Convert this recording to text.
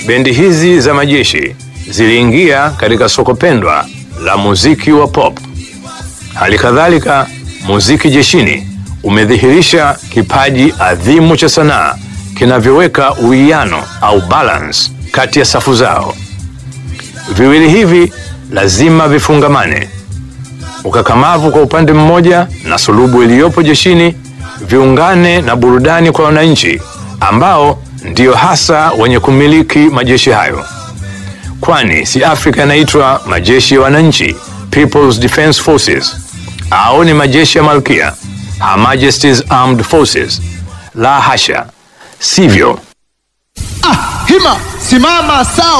bendi hizi za majeshi ziliingia katika soko pendwa la muziki wa pop. Hali kadhalika, muziki jeshini umedhihirisha kipaji adhimu cha sanaa kinavyoweka uwiano au balance kati ya safu zao. Viwili hivi lazima vifungamane. Ukakamavu kwa upande mmoja na sulubu iliyopo jeshini viungane na burudani kwa wananchi ambao ndio hasa wenye kumiliki majeshi hayo, kwani si Afrika yanaitwa majeshi ya wananchi, People's Defence Forces, au ni majeshi ya malkia, Her Majesty's Armed Forces? La hasha, sivyo. Ah, hima simama sawa.